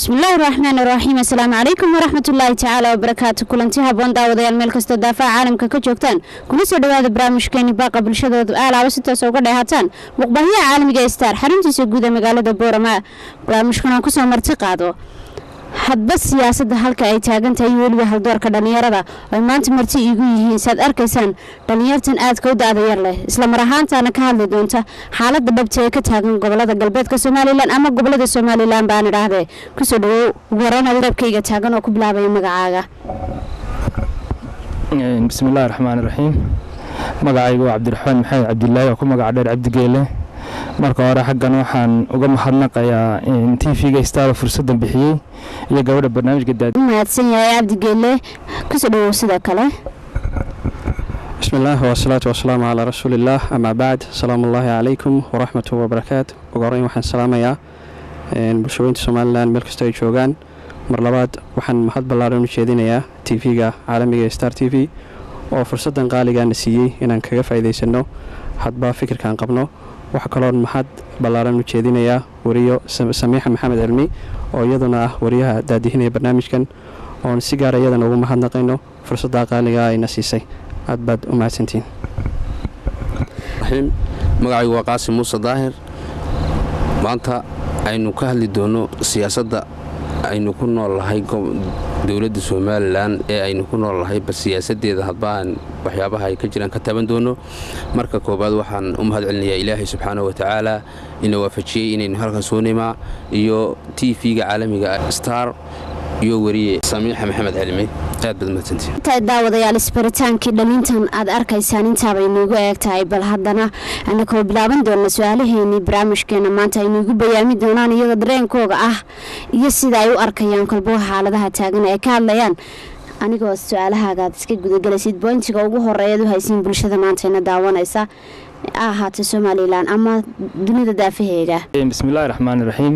bismillaahi raxmaan iraxiim assalaamu calaykum waraxmatullaahi tacaala wabarakaatu kulanti haboon daawadayaal meel kastoo daafaha caalamka ka joogtaan kuna soo dhowaada barnaamijkeeni baaqa bulshadooda aalaaba si toos uga dheehaataan muqbahyaha caalamiga ee star xaruntiisa guud ee magaalada boorama barnaamijkan aan kusoo marti qaado hadba siyaasadda halka ay taagan tahay weliba haldoorka dhallinyarada oy maanta marti iigu yihiin saad arkaysaan dhallinyartan aadka u da-da yar leh islamar ahaantaana ka hadli doonta xaaladda dhabta ee ka taagan gobolada galbeedka somalilan ama gobolada somalilan baan idhaahdee kusoo dhawow ugu horeyn albaabkayga taagan oo ku bilaabaya magacaaga bismillahi raxmaan iraxiim magacaygu waa cabdiraxmaan maxamed cabdilaahi oo ku magaca dheer cabdigeele marka hore xaggan waxaan uga mahadnaqayaa t v-ga staaro fursaddan bixiyey iyo gabadha barnaamijka daadi mahadsan yahay cabdigeele kusoo dhawow sidoo kale bismi illaah wasalaatu wasalaamu calaa rasuuliillaah amaa bacd asalaamu ullaahi calaykum waraxmatu wabarakaatu ugu horeyn waxaan salaamayaa bulshaweynta somalilan meel kastoo ay joogaan mar labaad waxaan mahad ballaaran u jeedinayaa t v-ga caalamiga ee star t v oo fursaddan qaaligaana siiyey inaan kaga faa'iidaysano hadba fikirkaan qabno waxaa kaloon mahad ballaaran u jeedinayaa wariyo samiixa maxamed cilmi oo iyaduna ah wariyaha daadihinaya barnaamijkan oon si gaara iyadana ugu mahadnaqayno fursaddaa qaaligaa ayna siisay aad baad u mahadsantihiin magacaygu waa qaasim muuse daahir maanta aynu ka hadli doonno siyaasadda aynu ku noolnahay dowladda somalilan ee aynu ku noolnahay bal siyaasadeeda hadbaan waxyaabaha ay ka jiraan ka taban doono marka koobaad waxaan u mahad celinayaa ilaahay subxaana wa tacaala ina waafajiyey inaynu halkan soo nimaa iyo t v-ga caalamiga star iyo wariye samiixa maxamed cilmi aad baad mahadsantiin intaa daawadayaal isbaritaankii dhalintan aad arkaysaan intaabay inuugu eeg tahay bal haddana anakoo bilaaban doona su-aalaheenii barnaamijkeena maanta ay nuugu bayaami doonaan iyaga dareenkooga ah iyo sida ay u arkayaan kolbo xaaladaha taagan ay ka hadlayaan anigoo su-aalahaagaad iska gudagelaysid boyntiga ugu horeeyaad u haysiin bulshada maantayna daawanaysa a ahaata somalilan ama dunida daafaheega bismillahi raxmaan iraxiim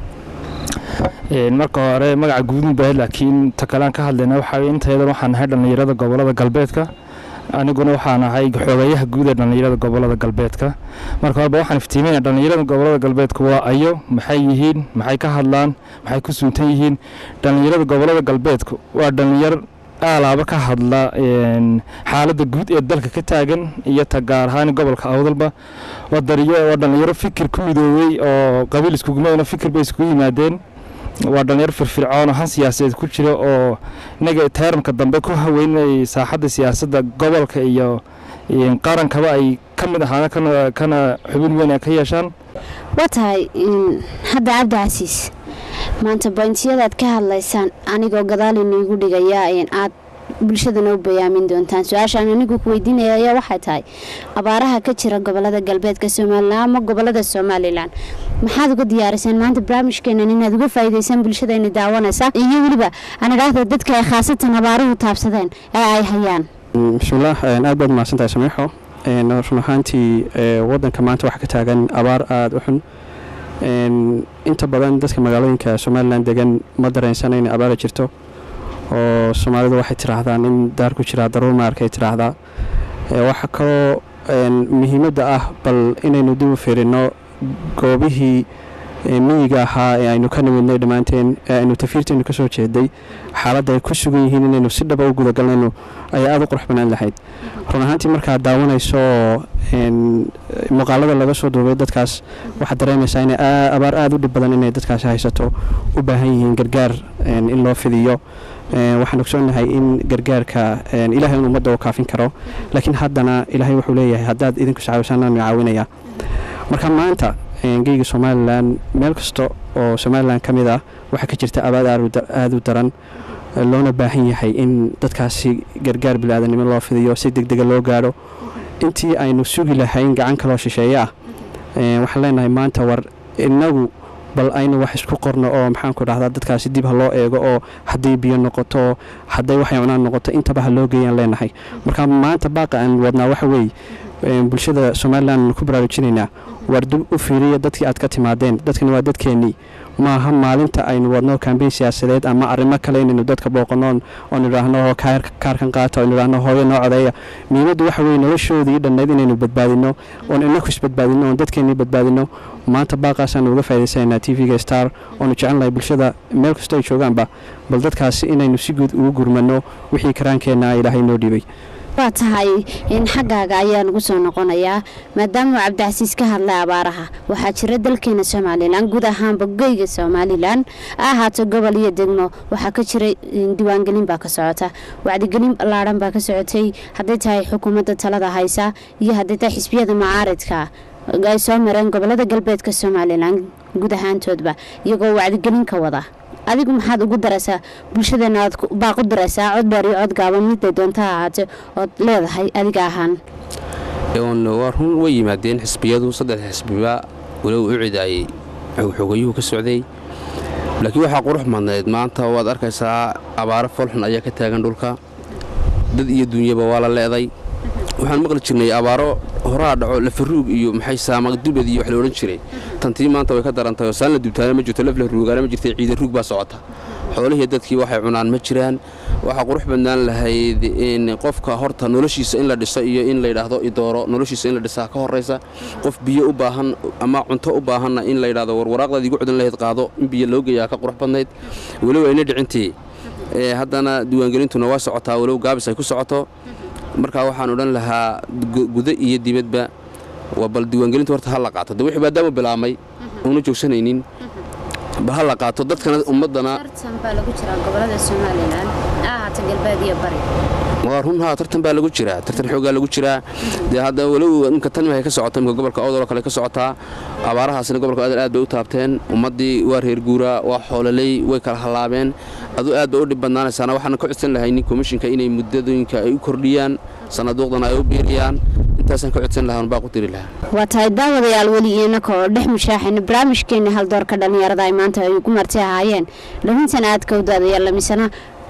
marka hore magaca guudun baahid laakiin ta kalean ka hadlayna waxaa intaydan waxaan nahay dhallinyarada gobolada galbeedka aniguna waxaan ahay xoogayaha guud ee dhallinyarada gobolada galbeedka marka horeba waxaan iftiiminaya dhallinyarada gobolada galbeedka waa ayo maxay yihiin maxay ka hadlaan maxay ku suuntan yihiin dhallinyarada gobolada galbeedka waa dhallinyar aalaaba ka hadla xaaladda guud ee dalka ka taagan iyo ta gaar ahaan gobolka awdalba waa dhallinyaro fikir ku midoobey oo qabiil iskuguma fikir bay iskugu yimaadeen waa dhalinyaro firfircoon oo han siyaasadeed ku jira oo inaga teeramka dambe ku haweynay saaxadda siyaasadda gobolka iyo qarankaba ay ka mid ahaana kana xubin weyn ay ka yeeshaan waa tahay hadda cabdi casiis maanta boyntiyadaad ka hadlaysaan anigoo gadaal iniigu dhigaya aad bulshadana u bayaamin doontaan su-aashaan anigu ku weydiinaya ayaa waxay tahay abaaraha ka jira gobolada galbeedka somalilan ama gobolada somalilan maxaad uga diyaariseen maanta barnaamijkeenan inaad uga faa'iidaysaan bulshadayna daawanaysa iyo weliba aan idhaahda dadka ay khaasatan abaaruhu taabsadeen ee ay hayaan bismillaah aad baad mahadsantahay samiixo run ahaantii wadanka maanta waxaa ka taagan abaar aada u xun inta badan dadka magaalooyinka somalilan degan ma dareensana in abaara jirto oo soomaalidu waxay tidhaahdaan in daar ku jiraa daruur maarkay tidhaahdaa waxaa kaloo muhiimadda ah bal inaynu dib u fiirino goobihii miyiga ahaa ee aynu ka nimidnay dhammaanteen ee aynu tafiirtaynu kasoo jeeday xaaladda ay ku sugan yihiin inaynu si dhaba u gudagalnayno ayaa aada u qurux banaan lahayd run ahaantii markaad daawanayso muuqaalada laga soo duubay dadkaas waxaad dareemaysaa in abaar aada u dhib badan inay dadkaasi haysato u baahan yihiin gargaar in loo fidiyo waxaan ogsoonahay in gargaarka ilaahay un ummadda u kaafin karo laakiin haddana ilaahay wuxuu leeyahay haddaad idinku iscaawisaanaan caawinaya marka maanta geyga somalilan meel kasta oo somalilan ka mid ah waxaa ka jirta abaad aada u daran loona baahan yahay in dadkaasi gargaar bilaadanimo loo fidiyo si deg dega loo gaadho intii aynu sugi lahayn gacan kaloo shisheeye ah waxaan leenahay maanta war inagu bal aynu wax isku qorno oo maxaanku dhahdaa dadkaasi dib ha loo eego oo hadday biyo noqoto hadday waxay cunaan noqoto intaba ha loo geeyaan leenahay marka maanta baaqa aan wadnaa waxa weeye bulshada somalilan ku baraarujinaynaa waar dib u fiiriya dadkii aad ka timaadeen dadkani waa dadkeennii maaha maalinta aynu wadno kambeyn siyaasadeed ama arrimo kale inaynu dadka booqano oon idhaahno kaarkan qaata oon idhaahno hooyo noo codeeya muhiimaddu waxa weye noloshoodii dhannayd inaynu badbaadino oon inaku isbadbaadino oon dadkeennii badbaadino maanta baaqaasaan uga faa'idaysanaynaa t v-ga star oonu jecelnahay bulshada meel kastoo ay joogaanba bal dadkaasi inaynu si guud ugu gurmano wixii karaankeenna ilaahay noo dhiibay waa tahay in xaggaaga ayaa nagu soo noqonayaa maadaama uu cabdicasiis ka hadlay abaaraha waxaa jira dalkeena somalilan guud ahaanba geyga somalilan ha ahaato gobol iyo degmo waxaa ka jira diiwaangelin baa ka socota wacdigelin ballaadhan baa ka socotay hadday tahay xukuumadda talada haysa iyo hadday tahay xisbiyada macaaridka ay soo mareen gobolada galbeedka somalilan guud ahaantoodba iyagoo wacdigelin ka wada adigu maxaad ugu daraysaa bulshadeena aad baaq u daraysaa cod dheer iyo cod gaaban miday doonta ha ahaatee ood leedahay adiga ahaan waa run way yimaadeen xisbiyadu saddex xisbiba walow u cidaayey xogayuhu ka socday laakiin waxaa qurux madnayd maanta waad arkaysaa abaaro foolxun ayaa ka taagan dhulka dad iyo duunyaba waa la leeday waxaan maqli jirnay abaaro horaa dhaco lafaruug iyo maxay saama dubad iyo wax la odhan jiray tantii maanta way ka darantay oo saan la dubtaana ma jirto laf la ruugaana ma jirtay ciida ruug baa socota xoolihii dadkii waxay cunaan ma jiraan waxaa qurux badnaan lahayd in qofka horta noloshiisa in la dhiso iyo in layidhaahdo idooro noloshiisa in la dhisaa ka horraysa qof biyo u baahan ama cunto u baahanna in layidhahdo warwaraaqdaad igu cudin lahayd qaado in biyo loo geeyaa ka qurux badnayd walow ayna dhicintii haddana diiwaangelintuna waa socotaa walow gaabis ay ku socoto markaa waxaan odhan lahaa gudo iyo dibadba waa bal diiwaangelinta horta ha la qaato de wixii maadaama bilaabmay uuna joogsanaynin bal ha la qaato dadkana ummaddana waa run haa tartan baa lagu jiraa tartan xoogaa lagu jiraa dee hadda walow imka tan waxay ka socota imka gobolka awdaloo kale ka socotaa abaarahaasina gobolka awdal aad bay u taabteen ummaddii waa reer guuraa waa xoololey way kala hallaabeen aduu aad bay u dhib badnaanaysaana waxaana ka codsan lahay nin komishinka inay muddadooyinka ay u kordhiyaan sannaduuqdana ay u biiriyaan intaasaan ka codsan lahaa baa ku diri lahaa waa tahay daawadayaal weli inaka oo dhex mushaaxayna barnaamijkeena haldoorka dhallinyarada ay maanta ay ugu marti ahaayeen dhahintan aadka u daadayaal lamisana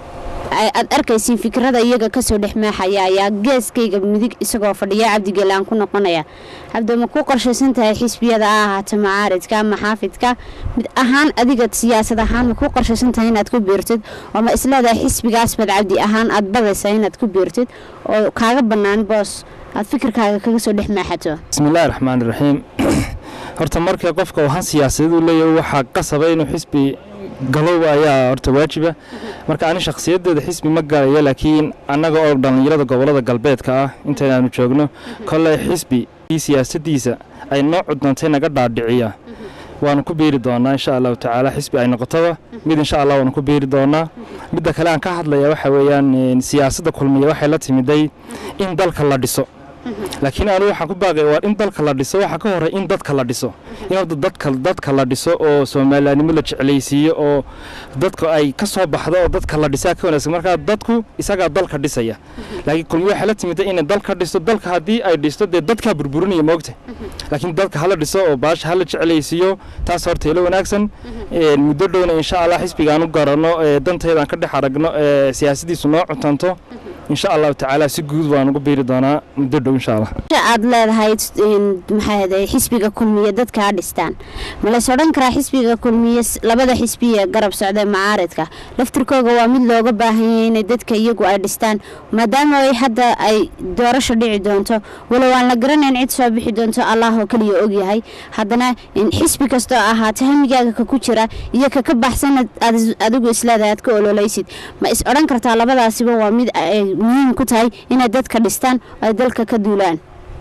aad arkaysiin fikrada iyaga kasoo dhex maaxaya ayaa geeskayga midig isagoo fadhiya cabdigeelaan ku noqonaya cabdi ma ku qorshaysan tahay xisbiyada a ahaata macaaridka ama xaafidka mid ahaan adiga siyaasad ahaan ma ku qorshaysan tahay inaad ku biirtid oo ma isleedahay xisbigaas bad cabdi ahaan aad badaysa inaad ku biirtid oo kaaga bannaan boos aad fikirkaaga kaga soo dhex maaxato bismillahi raxmaani raxiim horta marka qofka uu han siyaasadadu leeyahay waxaa qasaba inuu xisbi galow ayaa horta waajiba marka ani shakhsiyadeeda xisbi ma galaya laakiin annaga oo dhallinyarada gobolada galbeedka ah intaynaanu joogno kolley xisbi siyaasadiisa ay noo cudnantay naga dhaadhiciya waanu ku biiri doonaa insha allahu tacaala xisbi ay noqotoba mid insha allah waanu ku biiri doonaa midda kale aan ka hadlaya waxa weeyaan siyaasadda kulmiya waxay la timiday in dalka la dhiso laakiin anu waxaan ku baaqaya waa in dalka la dhiso waxaa ka horey in dadka la dhiso in horta dadka dadka la dhiso oo soomalilanimo la jeclaysiiyo oo dadka ay ka soo baxdo oo dadka la dhisaa ka wanaagsan markaa dadku isagaa dalka dhisaya laakiin kulmi waxay la timida inay dalka dhisto dalka haddii ay dhisto dee dadkaa burburinaya moogta laakiin dadka hala dhiso oo baasha hala jeclaysiiyo taas horta ilo wanaagsan muddo dhowna insha allah xisbigaan u garanno danteedaan ka dhex aragno siyaasadiisu noo cuntanto insha allahu tacaala si guud waan ugu biiri doonaa muddo dhow insha allah aad leedahay maxaa xisbiga kulmiye dadkaa dhistaan ma lays odhan karaa xisbiga kulmiye labada xisbiye garab socdee macaaridka laftirkooga waa mid looga baahanyay inay dadka iyagu ay dhistaan maadaama ay hadda ay doorasho dhici doonto walow aan la garanayn cid soo bixi doonto allah oo keliya ogyahay haddana xisbi kastoo ahaata hamigaaga ka ku jira iyo kaka baxsan adigu isleedahay aad ka ololaysid ma is odhan kartaa labadaasiba waa mid ay muhiim ku tahay inay dadka dhistaan oo ay dalka ka duulaan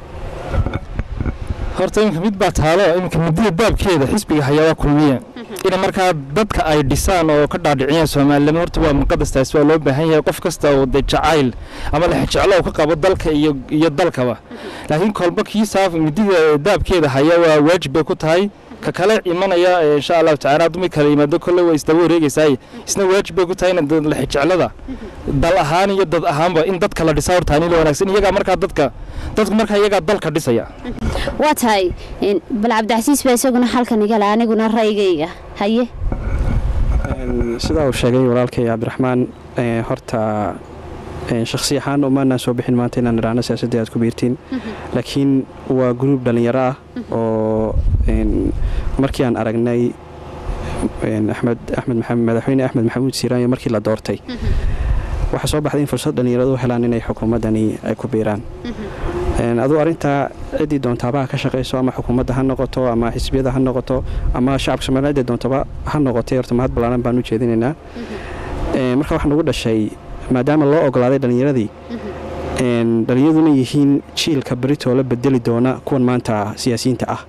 horta iminka mid baa taalo iminka muddada baabkeeda xisbiga hayaa waa kulmiya in markaa dadka ay dhisaan oo ka dhaadhiciyaan soomaalilimo horta waa muqadastaas waa loo baahan yahay qof kasta oo de jacayl ama lexjeclo uu ka qabo dalka iyo iyo dalkaba laakiin kolba kii saaf muddada daabkeeda haya waa waajib bay ku tahay ka kale imanaya insha allahu tacala hadduu mid kale yimaado kolle way isdaba wareegaysaay isna waajib bay ku tahay in lexjeclada dal ahaan iyo dad ahaanba in dadka la dhisaa horta anila wanaagsan iyagaa markaa dadka dadku markaa iyagaa dalka dhisaya waa tahay bal cabdicasiis baa isaguna halkan igala aniguna ra'yigayga haye sidaa uu sheegay walaalkay cabdiraxmaan horta shakhsi ahaan umaanaan soo bixin maanta inaan idhaahno siyaasaddii aad ku biirtiin laakiin waa gruub dhallinyaro ah oo markii aan aragnay axmed axmed maxamed madaxweyne axmed maxamuud siiraanyo markii la doortay waxaa soo baxday in fursad dhallinyaradu u helaan inay xukuumaddani ay ku biiraan aduu arrintaa ciddii doontaaba ha ka shaqayso ama xukuumadda ha noqoto ama xisbiyada ha noqoto ama shacabka somalia ciddii doontaba ha noqotay horta mahad ballaaran baan u jeedinaynaa marka waxaa nagu dhashay maadaama loo ogolaaday dhallinyaradii dhallinyaraduna yihiin jiilka beritoo la bedeli doona kuwan maanta siyaasiyiinta ah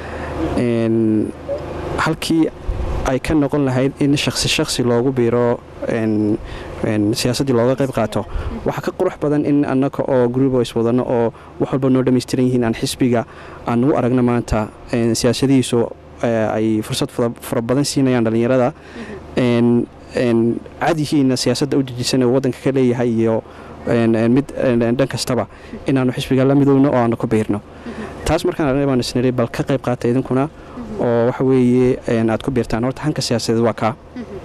halkii ay ka noqon lahayd in shaksi shaksi loogu biiro siyaasaddii looga qayb qaato waxaa ka qurux badan in annaka oo gruubo iswadano oo wax walba noo dhammaystiran yihiin aan xisbiga aan u aragno maanta siyaasadihiisu ay fursad fara badan siinayaan dhallinyarada cadihiina siyaasadda u dejisan oo waddanka ka leeyahay iyo mid dhan kastaba inaannu xisbiga la midowno oo aanu ku biirno taas markaan arnay baan isniri bal ka qayb qaata idinkuna oo waxa weeye aad ku biirtaan horta hanka siyaasadeed waa kaa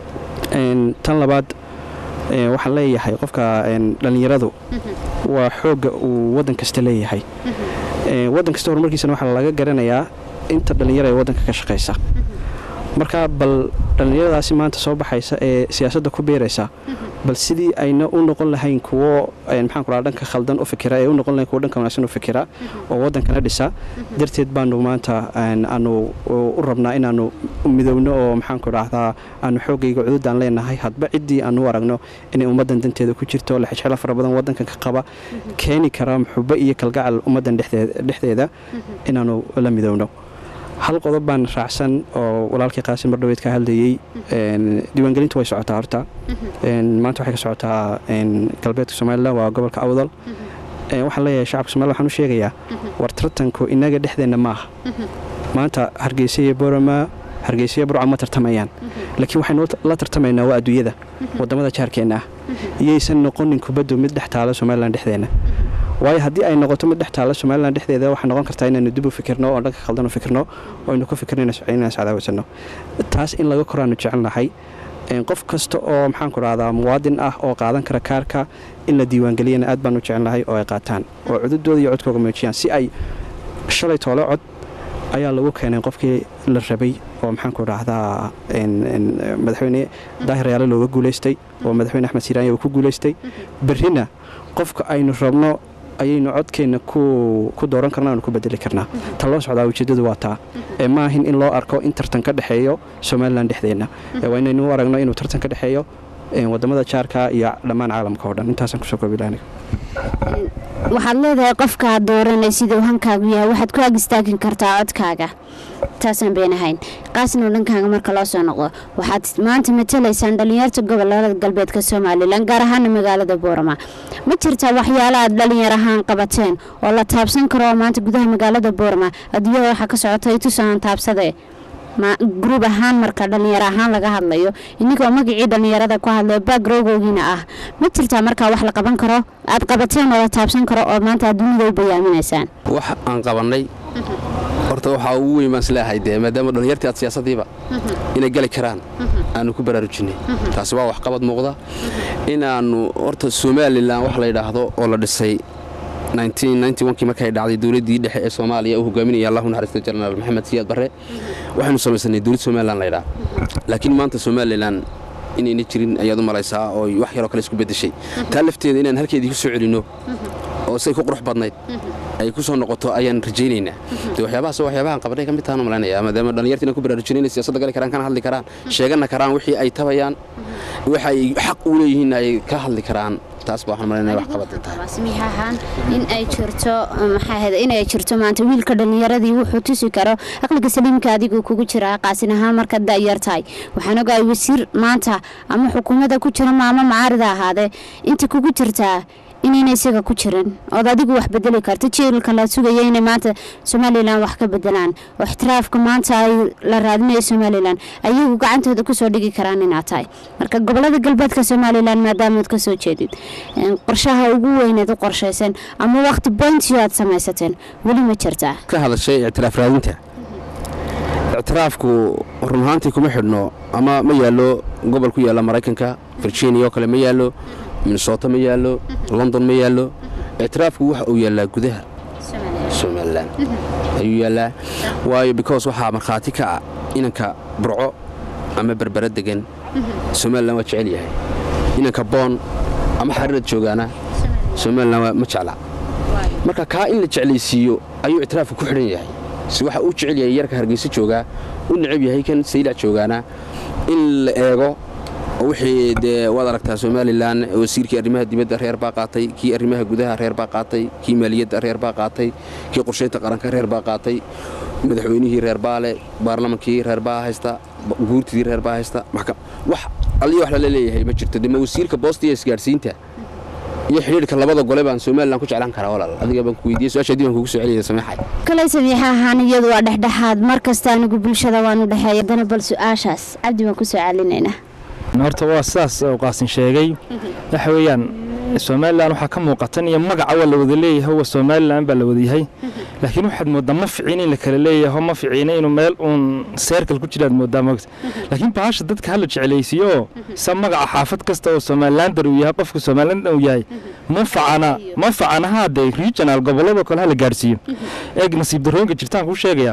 tan labaad waxaan leeyahay qofka dhallinyaradu waa xoogga uu waddan kasta leeyahay waddan kasta horumarkiisana waxaa laga garanayaa inta dhallinyara ee waddanka ka shaqaysa marka bal dhallinyaradaasi maanta soo baxaysa ee siyaasadda ku biiraysa bal sidii ayna u noqon lahayn kuwo maxaan ku dhanka khaldan u fikira ee u noqon lahayn kuwo dhanka wanaagsan u fikira oo waddankana dhisa darteed baanu maanta aanu u rabnaa inaannu midowno oo maxaan ku dhahdaa aanu xooggayga cududaan leenahay hadba ciddii aanu u aragno inay ummaddan danteeda ku jirto lexjeclo fara badan waddankan ka qaba keeni kara muxubo iyo kalgacal ummaddan dhexdeeda inaannu la midowno hal qodob baan raacsan oo walaalkii qaasim mardhaweyd ka hadlayey diiwaangelintu way socotaa horta maanta waxay ka socotaa galbeedka somalilan waa gobolka awdal waxaan leeyahay shacabka somalilan waxaan u sheegayaa war tartanku innaga dhexdeenna maaha maanta hargeysa iyo borama hargeysa iyo burca ma tartamayaan laakiin waxaynu la tartamaynaa waa adduunyada waddamada jaarkeenna ah iyaysan noqonin kubaddu mid dhex taala somalilan dhexdeenna waayo haddii ay noqoto mid dhex taalla somalilan dhexdeeda waxay noqon kartaa inaynu dib u fikirno oo dhanka khaldan u fikirno oo aynu ku fikirno inaan iscadaawaysanno taas in laga koraanu jecelnahay qof kasta oo maxaan ku dhahdaa muwaadin ah oo qaadan kara kaarka in la diiwaangeliyana aad baan u jecelnahay oo ay qaataan oo cududooda iyo codkooga muujiyaan si ay shalay toole cod ayaa lagu keenay qofkii la rabay oo maxaan ku dhahdaa madaxweyne daahir yaale looga guulaystay oo madaxweyne axmed siiraanya uu ku guulaystay berrina qofka aynu rabno ayaynu codkeenna ku dooran karna aanu ku bedeli karnaa ta loo socdaa ujeeddadu waa taa ee ma ahin in loo arko in tartan ka dhexeeyo somalilan dhexdeenna waa inaynu u aragno inuu tartan ka dhexeeyo wadamada jaarka iyo dhammaan caalamka oo dhan intaasaan kusoo koobilaana waxaad leedahay qofkaad dooranay siduu hankaagu yahay waxaad ku ag istaagin kartaa codkaaga taasaan beenahayn qaasnoo dhankaaga marka loo soo noqdo waxaad maanta matalaysaan dhallinyarta gobolada galbeedka somalilan gaar ahaana magaalada boorama ma jirtaa waxyaalo aad dhallinyar ahaan qabateen oo la taabsan karo oo maanta gudaha magaalada boorama adduunyada waxaa ka socota itusaan taabsadee gruub ahaan marka dhallinyaro ahaan laga hadlayo inigoo magacii dhallinyarada ku hadlay baagrowgowgiina ah ma jirtaa markaa wax la qaban karo aad qabateen oo la taabsan karo oo maanta adduunyada u bayaaminaysaan wax aan qabannay horta waxaa ugu weyn baan isleeahay dee maadaama dhallinyartii aad siyaasadiiba inay gali karaan aanu ku baraarujinay taasi waa waxqabad muuqda inaannu horta somalilan wax la yidhaahdo oo la dhisay kii markay dhacday dowladdii dhexe ee soomaaliya uu hogaaminaya allahu naxariista jenaraal maxamed siyaad barre waxaynu samaysanay dowlad somalilan laydhaa laakiin maanta somalilan inayna jirin ayaad u malaysaa oo wax yaroo kale isku beddeshay taa lafteeda inaan halkeedii ku soo celinno oo say ku qurux badnayd ay ku soo noqoto ayaan rajaynaynaa de waxyaabahaas waxyaabahan qabanay ka mid tahan malaynayaa maadaama dhallinyarta inaan ku baraarujinay inay siyaasadda gali karaan kana hadli karaan sheegana karaan wixii ay tabayaan waxa ay xaq u leeyihiin ay ka hadli karaan taas baa waxaan malaynaya wax qabada tahay samiix ahaan in ay jirto maxaa ahayd in ay jirto maanta wiilka dhallinyaradii wuxuu tusi karo aqliga saliimka adigu kugu jira qaasin ahaan markaad da'yar tahay waxaan ogahay wasiir maanta ama xukuumadda ku jira maamo macaarida ahaadee inta kugu jirtaa inayna isaga ku jirin ood adigu wax bedeli karto jiilka la sugaya inay maanta somalilan wax ka bedelaan oo ixtiraafka maanta ay la raadinayo somalilan ayagu gacantooda kusoo dhigi karaan inaad tahay marka gobolada galbeedka somalilan maadaamaad ka soo jeedid qorshaha ugu weyneed u qorshaysan ama waqti boyntiyo aad samaysateen weli ma jirtaa ka hadashay ictiraaf raadinta ictiraafku run ahaantii kuma xidhno ama ma yaallo gobol ku yaalla maraykanka virginia oo kale ma yaallo minnesota ma yaallo london ma yaallo ictiraafku waxa uu yaallaa gudaha somalilan ayuu yaallaa waayo because waxaa markhaati ka ah inanka burco ama berbera degan somalilan waa jecel yahay inanka boon ama xariirad joogaana somalilan ma jecla marka kaa in la jeclaysiiyo ayuu ictiraafka ku xidhan yahay si waxa uu jecel yahay yarka hargeysa joogaa u necab yahay kan saylac joogaana in la eego oo wixii dee waad aragtaa somalilan wasiirkii arrimaha dibadda reer baa qaatay kii arrimaha gudaha reer baa qaatay kii maaliyadda reer baa qaatay kii qorshaynta qaranka reer baa qaatay madaxweynihii reer baa le baarlamankii reer baa haysta guurtidii reer baa haysta wax alliyo wax lala leeyahay ma jirto dema wasiirka boosta iyo isgaadhsiinta iyo xidhiidhka labada gole baan somalilan ku jeclaan karaa walaal adiga baan ku weydiiyey su-aasha dib aan kugu soo celiyay sameexay kale samiixa ahaan iyadu waa dhexdhexaad mar kasta anigu bulshada waanu dhexeeya haddana bal su-aashaas cabdi baan ku soo celinaynaa horta waa sidaas uu qaasin sheegay waxa weeyaan somalilan waxaa ka muuqatan iyo magaca waa la wada leeyahay waa somalilan baa la wadayahay laakiin waxaad mooddaa ma ficiin in la kala leeyaho ma ficiina inuu meel uun seerkal ku jiraad mooddaa mogta laakiin bahasha dadka hala jeclaysiiyo oo sa magaca xaafad kasta oo somalilander uu yahay qofka somalilander uu yahay ma facana ma facana haadee regional gobolladoo kale hala gaadhsiiyo eeg nasiib darooyinka jirtaan kuu sheegayaa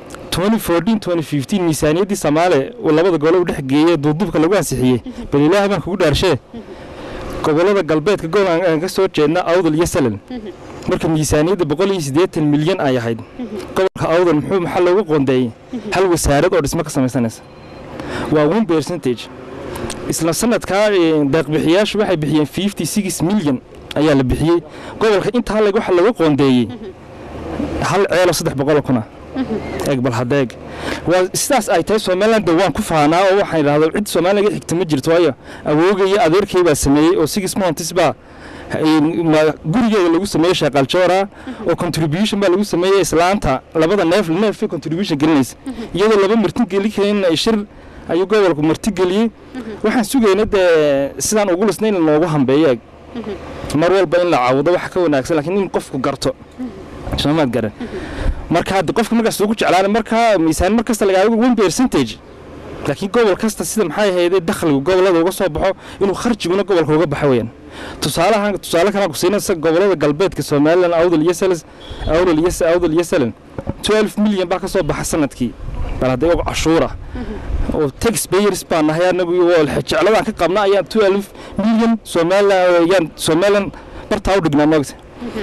miisaaniyaddii soomaaliya uu labada gole u dhex geeyey duuduubka lagu ansixiyey bal ilaahay baan kugu dhaarshee gobollada galbeedka gobol aan ka soo jeedna awdal iyo salan marka miisaaniyadda boqol iyo siddeetan milyan ay ahayd gobolka awdal muxuu maxaa looga qoondeeyey hal wasaarad oo dhismo ka samaysanaysa waa one percentage isla sanadkaa deeqbixiyaashu waxay bixiyeen fifty six milyan ayaa la bixiyey gobolka intaa leg waxa looga qoondeeyey hal ceelo saddex boqol kuna eeg bal hadeeg waa sidaas ay tahay somaliland waan ku faanaa oo waxaan idhahdaa cid soomaaliga xigta ma jirto waayo awooga iyo adeerkay baa sameeyey oo six months baa gurigeeda lagu sameeyey sheeqaljoora oo contribution baa lagu sameeyey islaanta labada neef neefay contribution gelinaysa iyadoo laba marti geli karin shir ayuu gobolku marti geliyey waxaan sugayna dee sidaan ugu lisna in noogu hambeeyo eeg mar walba in la caawudo waxa ka wanaagsan laakiin in qofku garto soomaad garan marka haddi qofka markaas ugu jeclaan markaa miisaan mar kasta lagaaga one percentage laakiin gobol kasta sida maxay ahaydee dakhligu gobollada uga soo baxo inuu kharjiguna gobolka uga baxo weyaan tusaalahan tusaale kalaan ku siinaysa gobollada galbeedka somaliland awdal iyo salas awdal iyo awdal iyo salan 12 milyan baa ka soo baxa sanadkii bal haddii og cashuura oo tax payers baan nahay anagu jecladaan ka qabna ayaan 12 milyan somaliland ayaan somaliland bartaa u dhignaa moogta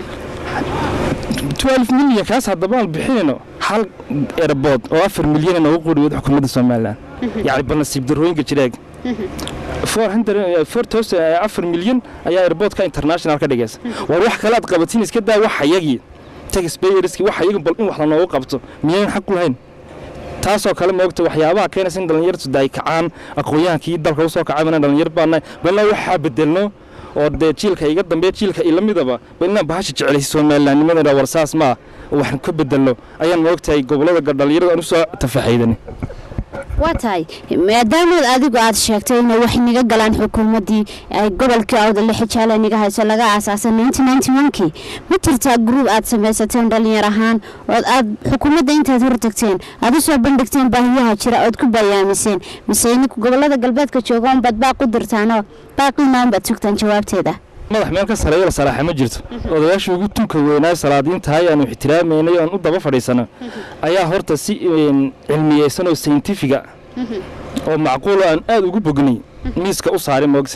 12 milyan kaas haddaba aan bixinayno hal erbood oo afar milyan noogu qoriyood xukuumadda somaliland yacni bal nasiib darooyinka jireeg afar milyan ayaa erboodka international ka dhigaysa war wax kale aad qabatiin iska daa wax hayagii taxpayerski wax hayagii bal in wax lanoogu qabto miyaynan xaq u lahayn taasoo kale moogta waxyaabaha keenaysa in dhallinyartu ay kacaan aqoon-yahankii dalka usoo kacay bana dhallinyar baana balna waxaa bedelno oo dee jiilka iga dambeeya jiilka ila midaba bal inaan bahasha jeclaysa somalilandnimadana war saas maa waxaan ka bedelno ayaan moogtahay gobollada dhallinyarada aan usoo tafaxaydan waa tahay maadaamood adigu aad sheegtay inay wax niga galaan xukuumaddii ay gobolkii awdale xijaale niga hayso laga aasaasay kii ma jirtaa gruub aad samaysateen dhallinyar ahaan ood aad xukuumadda intaad hortagteen aad u soo bandhigteen baahiyaha jira ood ku bayaamiseen mise ninku gobolada galbeedka jooga unbaad baaq u dirtaanoo baaqiina unbaad sugtaan jawaabteeda madax meel ka sareeyo la salaaxa ma jirto odayaashii ugu tunka weynaa salaadiintahay aanu ixtiraamaynay oon u daba fadhiisano ayaa horta si cilmiyeysan oo sayntifiga oo macquulo aan aad ugu bognay miiska u saaray moogta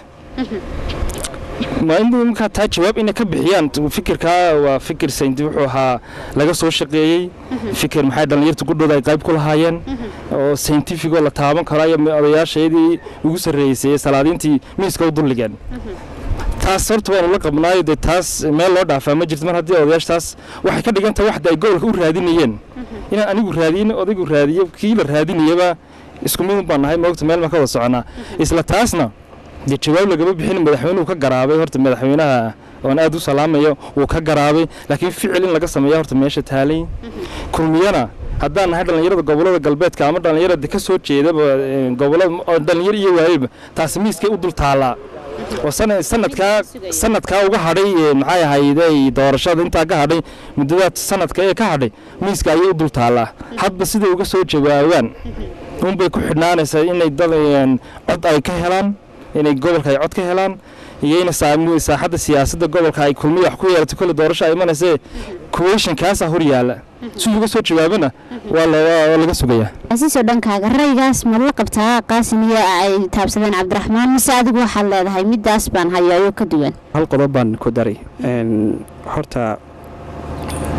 markaa taa jawaab inay ka bixiyaan fikirkaa waa fikir saynti wuxuu ahaa laga soo shaqeeyey fikir maxay dhallinyarta gudhooda ay qayb ku lahaayeen oo sayntifigoo la taaban karo ayaa odayaasheedii ugu sarreeysay salaadiintii miiska u dulligeen taas horta waanu la qabnaayo dee taas meel loo dhaafaa ma jirto mar haddii odayaasha taas waxay ka dhigan tahay waxda ay gobolka u raadinayeen inaan anigu raadiyin odaygu raadiyo kii la raadinayaba isku mid un baan nahay moogta meel baan ka wada soconaa isla taasna dee jawaab lagama bixin madaxweynuhu ka garaabay horta madaxweynaha oon aad u salaamayo wuu ka garaabay laakiin ficil in laga sameeya horta meesha taalay kulmiyana haddaan nahay dhallinyarada gobollada galbeedka ama dhallinyarada ka soo jeedaba gobollada dhallinyar iyo waayeba taasi miiskay u dul taallaa oo sanadkaa sanadkaa uga hadhay maxay ahayday doorashada intaa ka hadhay muddada sanadka ee ka hadhay miiska ayay u dul taallaa hadba siday uga soo jawaabaan unbay ku xidhnaanaysaa inay dad cod ay ka helaan inay gobolka ay cod ka helaan iyo in saaxadda siyaasadda gobolka ay kulmiya wax ku yeelato kolle doorasho ay imanayse kuweyshankaasaa hor yaalla si uga soo jawaabana waa laga sugayaa asiisoo dhankaaga raygaas ma la qabtaa qaasin iyo ay taabsadeen cabdiraxmaan mise adigu waxaad leedahay midaas baan hayo ayuu ka duwan hal qodob baan ku daray horta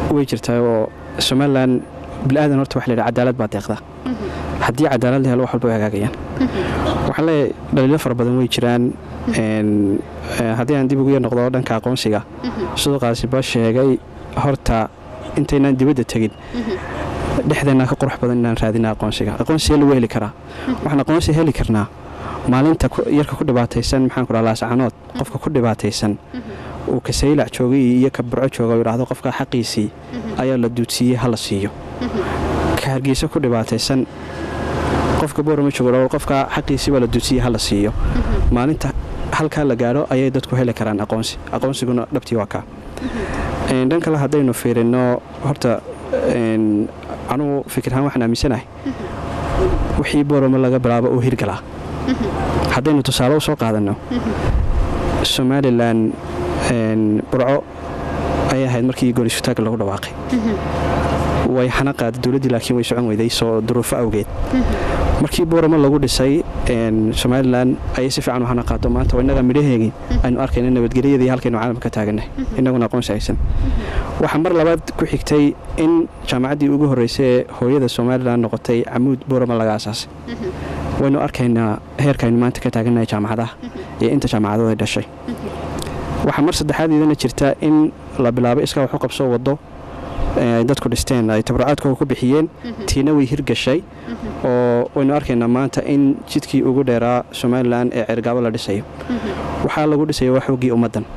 way jirtaa oo somalilan bilaadan horta waxa la yidhaha cadaalad baa deeqda haddii cadaalad la helo wax walba way hagaagayaan waxaan leeyahay dhaliilo fara badan way jiraan haddii aan dib ugu yar noqdo dhanka aqoonsiga sidoo qaasiba sheegay horta intaynaan dibadda tegin dhexdeennaa ka qurux badan inaan raadina aqoonsiga aqoonsiga lagu heli karaa waxaan aqoonsi heli karnaa maalinta yarka ku dhibaataysan maxaan ku dhaha laascanood qofka ku dhibaataysan uu kasaylac joogay iyo ka burco jooga u yidhaahdo qofka xaqiisii ayaa la duudsiiyey ha la siiyo ka hargeysa ku dhibaataysan qofka boorama joogo qofka xaqiisii baa la duudsiiyey ha la siiyo maalinta halkaa la gaadho ayay dadku heli karaan aqoonsi aqoonsiguna dhabtii waa kaa dhan kale haddaynu fiirino horta anugu fikirahaan waxaan aaminsanahay wixii boorama laga bilaabo uu hirgalaa haddaynu tusaale u soo qaadanno somalilan burco ayay ahayd markii goorisutaagga lagu dhawaaqay way xana qaaday dowladdii laakiin way socon weyday soo duruufo awgeed markii boorama lagu dhisay somalilan ayay si fiican u hana qaado maanta innaga midhaheegii aynu arkayna nabadgelyadii halkaynu caalamka taagannahay innaguna aqoonsi haysan waxaa mar labaad ku xigtay in jaamacaddii ugu horreysay ee hooyada somalilan noqotay camuud boorama laga asaasay waynu arkaynaa heerkaaynu maanta ka taagannahay jaamacadaha iyo inta jaamacadooda ay dhashay waxaa mar saddexaad idana jirta in la bilaabo iskaa wax u qabso waddo ay dadku dhisteen ay tabracaadkooda ku bixiyeen tiina way hirgashay oo waynu arkaynaa maanta in jidkii ugu dheeraa somalilan ee ceergaabo la dhisayo waxaa lagu dhisaya waa xooggii ummaddan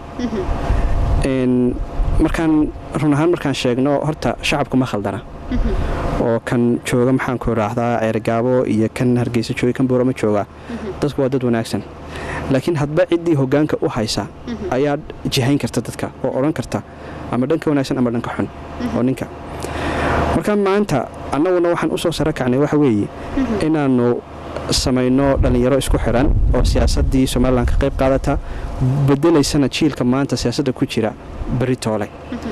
markaan run ahaan markaan sheegno horta shacabku ma khaldana oo kan jooga maxaanku raahdaa ceergaabo iyo kan hargeysa jooga kan boorama jooga dadku waa dad wanaagsan laakiin hadba ciddii hoggaanka u haysa ayaa jihayn karta dadka oo odhan karta ama dhanka wanaagsan ama dhanka xun oo ninka marka maanta annaguna waxaan u soo saro kacnay waxa weeye inaannu samayno dhallinyaro isku xidhan oo siyaasaddii somalilan ka qayb qaadata bedelaysana jiilka maanta siyaasadda ku jira beri toole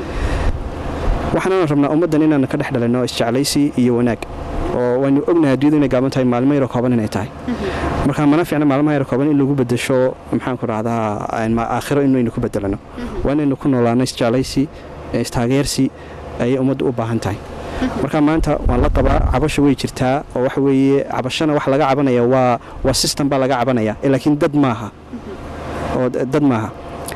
waxaanaan rabnaa ummaddan inaanu ka dhex dhalinno isjeclaysi iyo wanaag oo waynu ognahay adduunyadu inay gaaban tahay maalmo yaro kooban inay tahay marka mana fiicna maalmaha yaro kooban in lagu bedesho maxaanku rahdaa aakhiro inaynu ku bedelano waa inaynu ku noolaano isjeclaysi istaageersi ayay ummaddu u baahan tahay marka maanta waan la qabaa cabasha way jirtaa oo waxa weeye cabashana wax laga cabanaya waa waa system baa laga cabanaya laakiin dad maaha oo dad maaha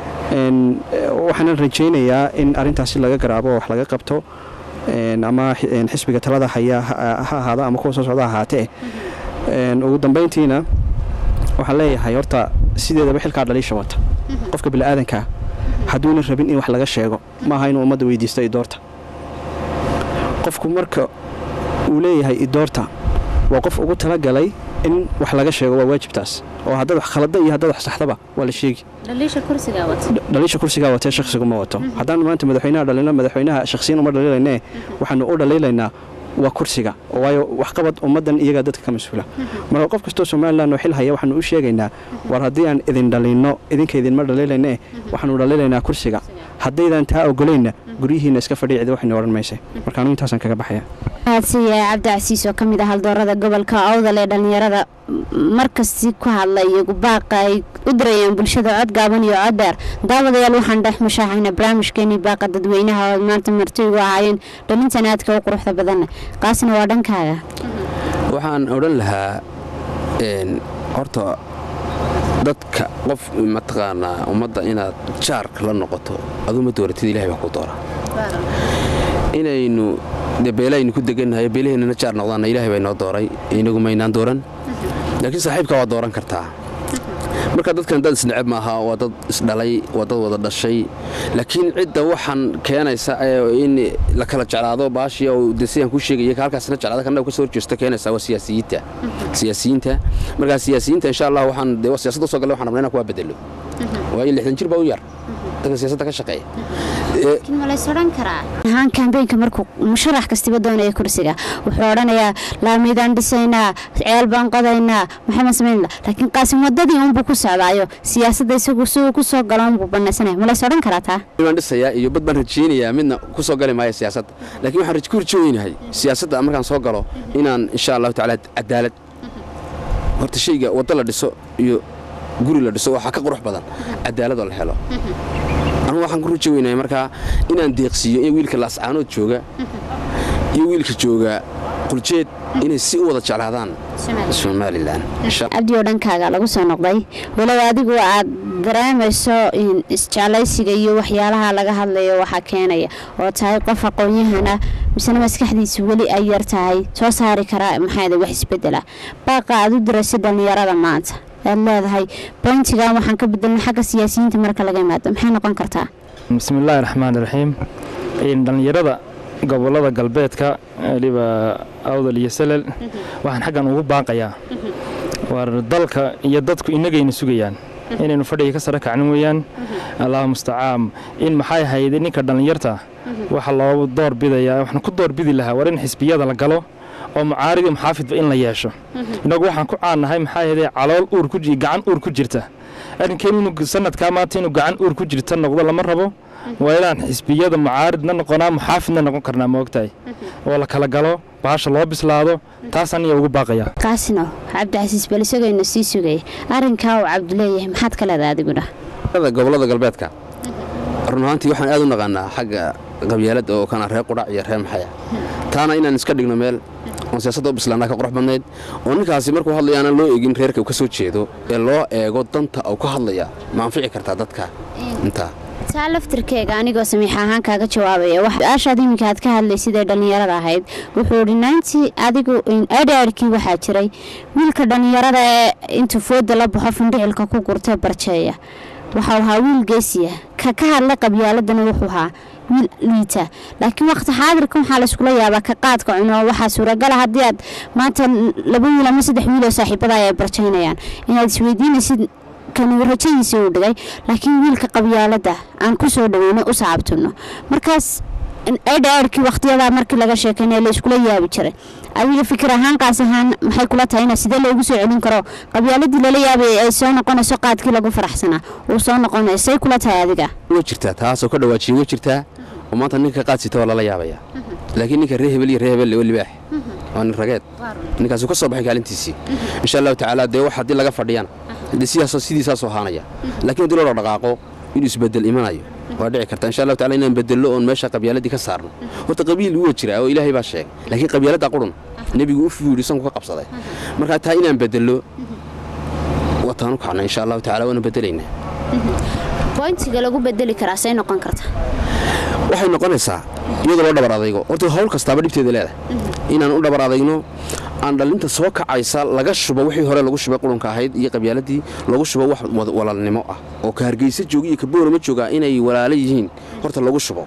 waxaanan rajaynayaa in arintaasi laga garaabo oo wax laga qabto ama xisbiga talada haya ha ahaada ama kuwa soo socda ahaatee ugu dambayntiina waxaan leeyahay horta sideedaba xilkaa dhaliisha wata qofka bini'aadankaa hadduuna rabin in wax laga sheego maaha inuu ummadda weydiisto idoorta qofku marka uu leeyahay idoorta waa qof ugu talagalay in wax laga sheego waa waajibtaas oo haddaad wax khalada iyo haddaad wax saxdaba waa la sheegi dhaliisha kursigaa watee shakhsigu ma wato haddaanu maanta madaxweynaha dhalino madaxweynaha shakhsiyan uma dhaliilaynee waxaanu u dhaliilaynaa waa kursiga waayo waxqabad ummaddan iyagaa dadka ka mas-uula marka qof kastoo somalilan oo xil haya waxaanu u sheegaynaa war haddii aan idin dhalinno idinka idinma dhaliilaynee waxaanu dhaliilaynaa kursiga haddaydan taa ogolayna guryihiina iska fadhiicida waxaynu odhan mayse marka anugu intaasaan kaga baxaya mahadsanyahay cabdi casiis oo ka mid ah haldoorada gobolka awdal ee dhallinyarada markasti ku hadla iyagu baaqa ay u dirayaan bulshada cod gaaban iyo cod dheer daawadayaal waxaan dhex mushaaxayna barnaamijkeenii baaqa dadweynaha oo maanta marti ugu ahaayeen dhalintan aadka u quruxda badanna kaasna waa dhankaaga waxaan odhan lahaa horta dadka qof mataqaanaa ummadda inaad jaarka la noqoto aduma dooratid ilahay baa ku doora inaynu de beelaynu ku degannahay beelaheennana jaar noqdaanna ilahay baa inoo dooray inagu maynaan dooran laakiin saaxiibka waa dooran kartaa marka dadkan dad isneceb maaha waa dad isdhalay waa dad wada dhashay laakiin cidda waxaan keenaysa in la kala jeclaado baashii oo de sidaan ku sheegaya halkaasna jeclaada kana kasoo horjeesta keenaysa waa siyaasiyiinta siyaasiyiinta markaa siyaasiyiinta insha allah waxaan de siyaasadda soo gallay waxaan rabnaa inaan kuwaa bedelo waayo lixdan jir baa u yar dadka siyaasadda ka shaqeeya ahaan kambeynka markuu musharax kastiba doonaya kursiga wuxuu odhanayaa laamidaan dhisaynaa ceel baan qodaynaa maxamed samayn laakiin qaasim wadadii unbuu ku socdaayo siyaasadda isagu siduu ku soo galo unbuu banaysanaya ma lays odhan karaa taa baan dhisayaa iyo bad baan rajaynayaa midna ku soo gali maayo siyaasadda laakiin waxaan ku rajooynahay siyaasadda markaan soo galo inaan insha allahu tacaala cadaalad horta shayga waddo la dhiso iyo guri la dhiso waxaa ka qurux badan cadaaladoo la helo anu waxaan ku ruji weynaya markaa inaan deeqsiiyo in wiilka laascaanood jooga iyo wiilka jooga quljeed inay si u wada jeclaadaan somalilan cabdi oo dhankaaga lagu soo noqday walow adigu aad dareemayso isjeclaysiga iyo waxyaalaha laga hadlayo waxaa keenaya oo tahay qof aqoon-yahana misena maskaxdiisa weli ay yar tahay soo saari karaa maxaada wax isbedela baaqa aad u diraysa dhallinyarada maanta aad leedahay boyntigan waxaan ka bedelna xagga siyaasiyiinta marka laga imaado maxay noqon kartaa bismillaahi raxmaan raxiim dhallinyarada gobolada galbeedka weliba awdal iyo salel waxaan xaggan ugu baaqayaa war dalka iyo dadku inagayna sugayaan inaynu fadhiga ka sare kacnin weeyaan allahu mustacaam in maxay hayde ninka dhallinyarta waxa loo doorbidayaa waxaan ku doorbidi lahaa war in xisbiyada la galo oo mucaaridi muxaafidba in la yeesho innagu waxaan ku caannahay maxaa yeede calool uur ku gacan uur ku jirta arrinkeen inuu sanadkaa maanta inuu gacan uur ku jirta noqdo lama rabo waa inaan xisbiyada mucaaridna noqonaa muxaafidna noqon karnaa maogtahay oo la kala galo bahasha loo bislaado taasaan iya ugu baaqaya kaasino cabdicasiis bal isagayna sii sugay arrinkaa uu cabdileeyahay maxaad ka leedahay adiguna gobolada galbeedka run ahaantii waxaan aad u naqaanaa xagga qabyaalada oo kana reer qudhac iyo reer maxaya taana inaan iska dhigno meel oon siyaasadda u bislaanaa ka qurux badnayd oo ninkaasi markuu hadlaya aanan loo eegin reerka uu ka soo jeedo ee loo eego danta uu ka hadlaya ma anfici kartaa dadka intaa taa laftirkeega anigoo samiix ahaan kaaga jawaabaya su-aashaad iminka aad ka hadlaysid ee dhallinyarada ahayd wuxuu idhi naantii adigu adhaarkii waxaa jiray wiilka dhallinyarada ee intuu fooda la baxo findhicilka ku gurtee barjeeya waxau ahaa wiil geesiya ka ka hadla qabyaaladana wuxuu ahaa wiil liita laakiin waqti xaadirka waxaa layskula yaabaa ka qaadka cuno waxaa suuragala haddii aad maanta laba wiil ama saddex wiil oo saaxiibada ay barjaynayaan inaad isweydiinaysid kanu rajadiisii uu dhigay laakiin wiilka qabyaalada aan ku soo dhaweyno u saabtano markaas adhaarkii waqtiyadaa markii laga sheekeynaya la iskula yaabi jiray adiga fikir ahaan qaas ahaan maxay kula tahay ina sidee loogu soo celin karo qabyaaladii lala yaabay ay soo noqonayso qaadkii lagu faraxsanaa uu soo noqonayo say kula tahay adiga way jirtaa taasoo ka dhawaajiye way jirtaa oo maanta ninka qaad sita waa lala yaabaya laakiin ninka ree hebel iyo ree hebel oo libaax waa nin rageed ninkaasuu ka soo baxay kaalintiisii insha allahu tacaala dee wax haddii laga fadhiyana dee sidaasoo sidiisaasoo ahaanaya laakiin haddii loo dhaqaaqo inuu isbedel imanayo waa dhici karta insha allahu tacala inaan bedello oon meesha qabyaaladii ka saarno horta qabiil wuu jiraa oo ilaahay baa sheegay laakiin qabyaaladda qurun nebigu u fuyidhi sanku ka qabsaday markaa taa inaan bedello wataanu kacna insha allahu tacala waana bedelaynaa boyntiga lagu bedeli karaa say noqon karta waxay noqonaysaa iyadoo loo dhabar adaygo horta hawl kastaaba dhibteeda leedahay inaan u dhabar adayno aan dhallinta soo kacaysa laga shubo wixii hore lagu shubay qurunka ahayd iyo qabyaaladii lagu shubo wax walaalnimo ah oo ka hargeysa jooga iyo ka boorama joogaa inay walaalo yihiin horta lagu shubo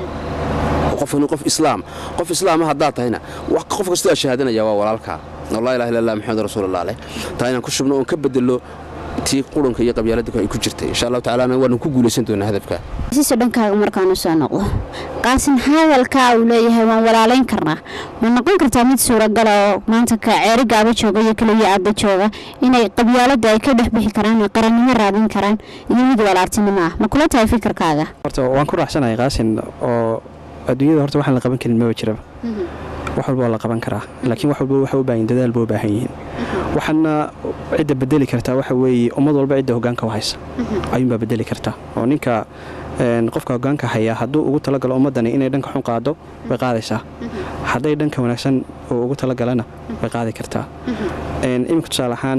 qofkani qof islaam qof islaama haddaad tahayna qof kastoo ashahaadanaya waa walaalkaa laa ilaha illa allah maxamed rasuulullah leh taa inaan ku shubno oon ka bedelo tii qurunka iyo qabyaalada ay ku jirtay insha allahu tacala waanu ku guulaysan doonaa hadafka siso dhankaaga markaanu soo noqdo qaasin hadalkaa uu leeyahay waan walaalayn karnaa ma noqon kartaa mid suuragala oo maanta ka ceeri gaaba jooga iyo keliya aadda jooga inay qabyaalada ay ka dhex bixi karaan oo qarannimo raadin karaan iyo mid walaaltinimo ah ma kula tahay fikirkaaga horta waan ku raacsanahay qaasin oo adduunyada horta waxaan la qaban karin maba jiraba wax walba waa la qaban karaa laakiin wax walba waxa u baahan dadaal ba u baahan yihiin waxaana cidda bedeli kartaa waxa weeye ummad walba cidda hogaanka u haysa ayuunbaa bedeli kartaa oo ninka qofka hogaanka haya hadduu ugu talagalo ummaddani inay dhanka xun qaado way qaadaysaa hadday dhanka wanaagsan uu ugu talagalana way qaadi kartaa iminka tusaale ahaan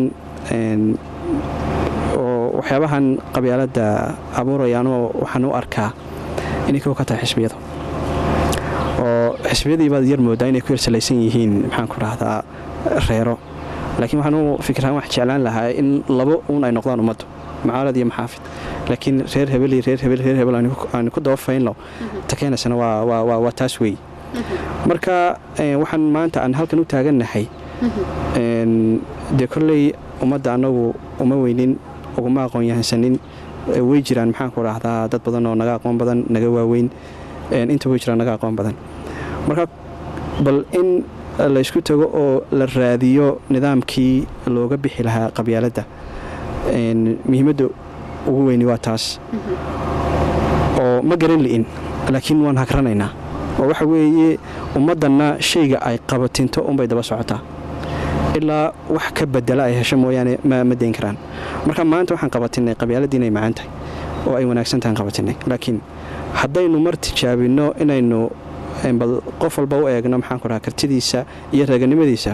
oo waxyaabahan qabyaaladda abuurayaanoo waxaan u arkaa inay kow ka tahay xisbiyada oo xisbiyadii baad yar moodaa inay ku yarsalaysan yihiin maxaan ku dhahdaa reero laakiin waxaan u fikiraan wax jeclaan lahaa in labo uun ay noqdaan ummaddu mucaarad iyo maxaafid laakiin reer hebel iyo reer hebel reer hebel aanu ku daba faynno ta keenaysana waa taas weey marka waxaan maanta aan halkan u taagannahay dee kolley ummadda annagu uma weynin uguma aqoon yahansanin way jiraan maxaan ku dhahdaa dad badan oo naga aqoon badan naga waaweyn inta way jiraan naga aqoon badan marka bal in laysku tago oo la raadiyo nidaamkii looga bixi lahaa qabyaaladda muhiimadda ugu weyni waa taas oo ma garan li'in laakiin waan hagranaynaa oo waxa weeye ummaddanna shayga ay qabatinto unbay daba socotaa ilaa wax ka bedela ay hesho mooyaane ma dayn karaan marka maanta waxaan qabatinay qabyaaladii inay macaan tahay oo ay wanaagsan tahan qabatinay laakiin haddaynu mar tijaabinno inaynu bal qof walba u eegno maxaanku dhaha kartidiisa iyo reeganimadiisa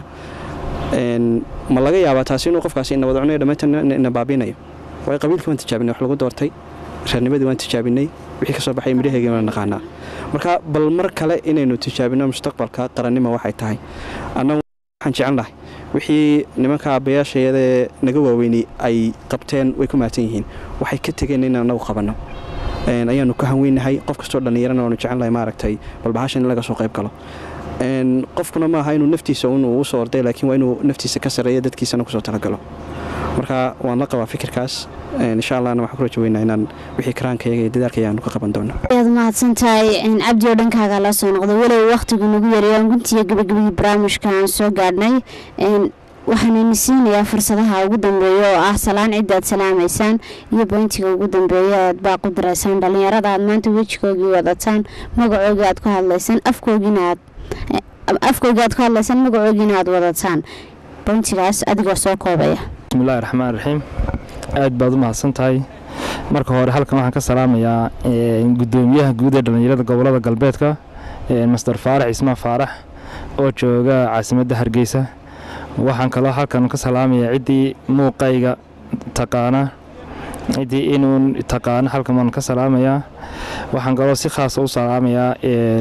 ma laga yaabaa taasi inuu qofkaasi ina wada cunayo dhammaantan ina baabinayo waayo qabiilkii waan tijaabinay wax lagu doortay reernimadii waan tijaabinay wixii ka soo baxay midhaheygii waan naqaanaa marka bal mar kale inaynu tijaabinno mustaqbalka qarannimo waxay tahay annagu waxaan jecel lahay wixii nimanka aabbayaashayadee naga waaweynay ay qabteen way ku mahadsan yihiin waxay ka tegeen inaan annagu qabanno ayaanu ka hanweynahay qof kastoo dhallinyarana waanu jecelnahay maaragtay balbahashan in laga soo qayb galo qofkuna maaha inuu naftiisa inuu u soo orday laakiin waa inuu naftiisa ka sarreeya dadkiisana kusoo talagalo marka waan la qabaa fikirkaas insha allahna waxaan ku rajo weynaa inaan wixii karaankayaga iyo dadaalkaya aanu ka qaban doono ayaad mahadsan tahay cabdi oo dhankaaga la soo noqday walow wakhtigu nagu yareeyaan guntiga gabagabadii barnaamijka aan soo gaadhnay waxaanayna siinayaa fursadaha ugu dambeeya oo ah salaan cidda aad salaamaysaan iyo boyntiga ugu dambeeya aad baaq u diraysaan dhallinyarada aad maanta wejigoogii wadataan magacoogii aad ku hadlaysaan afkoogiina aad afkoogii aad ku hadlaysaan magacoogiina aad wadataan boyntigaas adigoo soo koobaya bismillahi raxmaan raxiim aad baad u mahadsan tahay marka hore halkan waxaan ka salaamayaa gudoomiyaha guud ee dhallinyarada gobolada galbeedka master faarax ismaan faarax oo jooga caasimadda hargeysa waxaan kaloo halkan ka salaamayaa ciddii muuqayga taqaana ciddii inuun taqaana halkan waan ka salaamayaa waxaan kaloo si khaasa u salaamayaa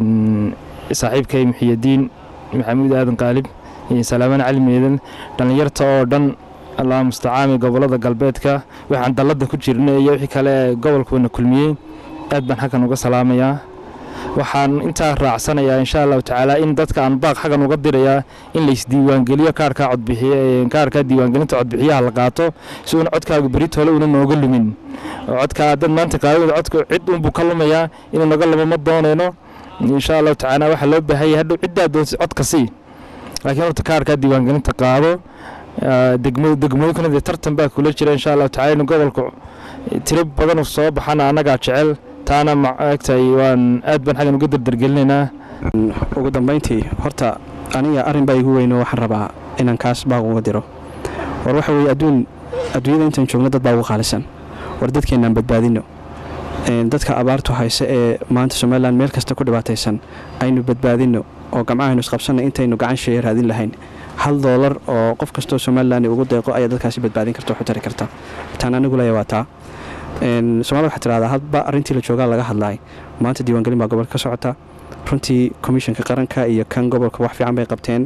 saaxiibkay muxiyadiin maxamuud aadan qaalib salaaman cali meedan dhallinyarta oo dhan allah mustacaami gobolada galbeedka waxaan dalladda ku jirna iyo wixii kale gobolkuuna kulmiyey aad baan xaggan uga salaamayaa waxaan intaa raacsanayaa insha allahu tacaala in dadka aan baaq xaggan uga dirayaa in laysdiiwaangeliyo kaarkaa codbixiy kaarkaa diiwaangelinta codbixiyaha la qaato si uuna codkaagu berit hole una nooga lumin codkaa dad maanta qaadada codka cid unbuu ka lumayaa inuu naga lumo ma doonayno insha allahu tacaala waxaa loo baahanya hadhow ciddaa doonsa codka sii laakiin horta kaarkaa diiwaangelinta qaado degmooyinkuna dee tartan baa kula jira insha allahu tacala in gobolka tiro badan soo baxana annagaa jecel taana maagtahay waan aad baan xaggan uga dardargelinaynaa ugu dambayntii horta aniga arrin baa igu weyno waxaan rabaa inaan kaas baaq uga diro war waxa weeye adduun adduunyada intaan joogno dad baa ugu qaalisan war dadkeennaan badbaadino dadka abaartu hayse ee maanta somalilan meel kasta ku dhibaataysan aynu badbaadino oo gamcahaynu isqabsanna intaynu gacan sheeya raadin lahayn hal doolar oo qof kastoo somalilan ugu deeqo ayaa dadkaasi badbaadin karta waxu tari karta taan anigu leeya waa taa somalida waxaa tirahdaa hadba arrintii la joogaa laga hadlaay maanta diiwaangelin baa gobolka ka socota runtii komishanka qaranka iyo kan gobolka wax fiican bay qabteen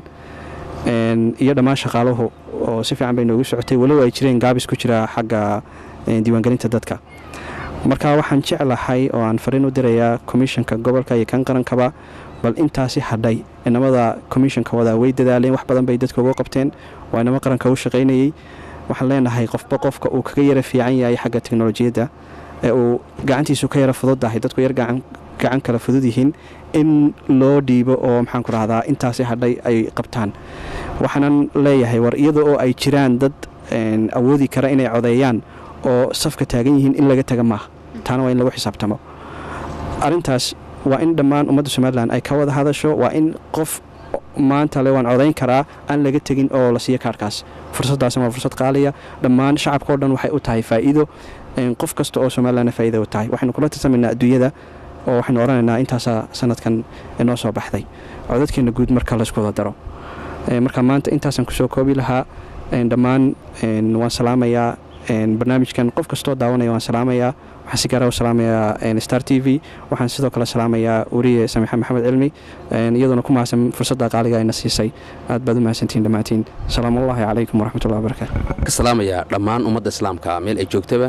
iyo dhammaan shaqaaluhu oo si fiican bay noogu socotay walow ay jireen gaabis ku jira xagga diiwaangelinta dadka marka waxaan jeclahay oo aan fariin u dirayaa komishanka gobolka iyo kan qarankaba bal intaasi hadhay inamada komishanka wadaa way dadaaleen wax badan bay dadka uga qabteen waa inamo qaranka u shaqaynayey waxaan leenahay qofba qofka uu kaga yara fiican yahay xagga teknolojiyadda ee uu gacantiisu ka yara fududdahay dadku yar gacan kala fudud yihiin in loo dhiibo oo maxaanku rahdaa intaasi hadhay ay qabtaan waxaanan leeyahay war iyada oo ay jiraan dad awoodi kara inay codeeyaan oo safka taagan yihiin in laga taga maaha taana waa in lagu xisaabtamo arintaas waa in dhammaan ummadda somalilan ay ka wada hadasho waa in qof maanta le waan codayn karaa aan laga tegin oo la siiyo kaarkaas fursaddaasna waa fursad qaaliya dhammaan shacabka o dhan waxay u tahay faa'iido qof kasta oo somalilanna faa'iida u tahay waxaynu kula tirsamaynaa adduunyada oo waxaynu odhanaynaa intaasaa sanadkan inoo soo baxday codadkeena guud marka laysku wada daro marka maanta intaasaan kusoo koobi lahaa dhammaan waan salaamayaa barnaamijkan qof kastoo daawanaya waan salaamayaa waxaan si gaara u salaamayaa star t v waxaan sidoo kale salaamayaa weriye samiixa maxamed cilmi iyadoona ku mahadsan fursadda qaaliga ayna siisay aad baad u mahadsantihiin dhammaantiin salaamullaahi calaykum waraxmatullahi wabarakaatu ka salaamayaa dhammaan ummadda islaamka meel ay joogtaba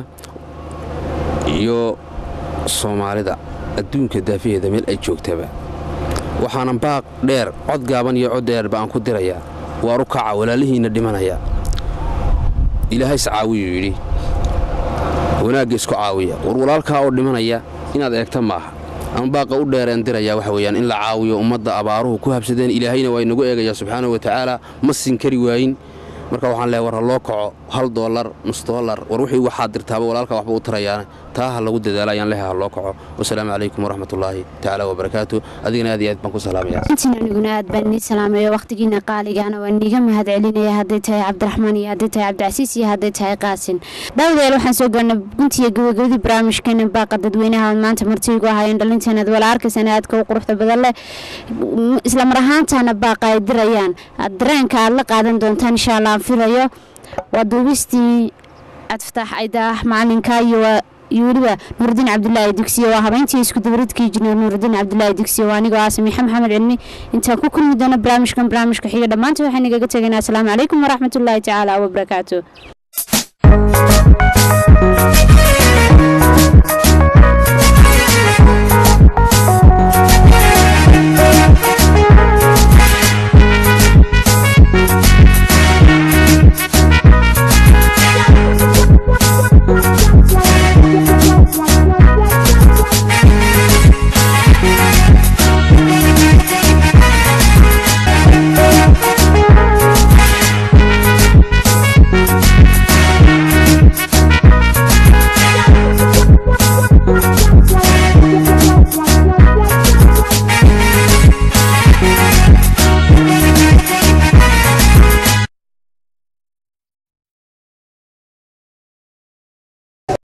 iyo soomaalida adduunka daafaheeda meel ay joogtaba waxaanan baaq dheer cod gaaban iyo cod dheerba aan ku dirayaa waaru kaca walaalihiinna dhimanaya ilaahay is caawiyuu yidhi wanaagga isku caawiya war walaalkaa oo dhimanaya inaad eegta maaha ama baaqa u dheereen diraya waxa weyaan in la caawiyo ummadda abaaruhu ku habsadeen ilaahayna waa inagu eegaya subxaana wa tacaala ma sin kari waayin marka waxaan leehay war ha loo kaco hal doolar nus doolar war wixii waxaad dirtaaba walaalka waxba u tarayaane taa ha lagu dadaalo ayaan leehay ha loo kaco wasalaamu calaykum waraxmatullaahi tacaala wabarakaatu adigana aad iyo aad baan ku salaamaya intiin aniguna aad baan nii salaamayo wakhtigiina qaaligaana waan niiga mahad celinaya hadday tahay cabdiraxmaan iyo hadday tahay cabdicasiis iyo hadday tahay qaasin daawadayaal waxaan soo gaarnay guntiya gabagabadii barnaamijkeena baaqa dadweynaha ood maanta martiigu ahaayeen dhalinteenaad wala arkaysaan aadka u quruxda badan leh isla mar ahaantaana baaqa ay dirayaan dareenka aad la qaadan doontaan insha allah aan filayo waa duubistii cabdifataax aydaah macalinka iyo iyo weliba nuurudiin cabdulaahi dugsiye waa habeyntii isku dabaridkii injineer nuurudiin cabdulaahi dugsiye waa anigoo ah samiixa maxamed cilmi intaan ku kulmi doono barnaamijkan barnaamijka xiga dhammaanta waxaan igaga tegaynaa asalaamu calaykum waraxmatullaahi tacaala wabarakaatu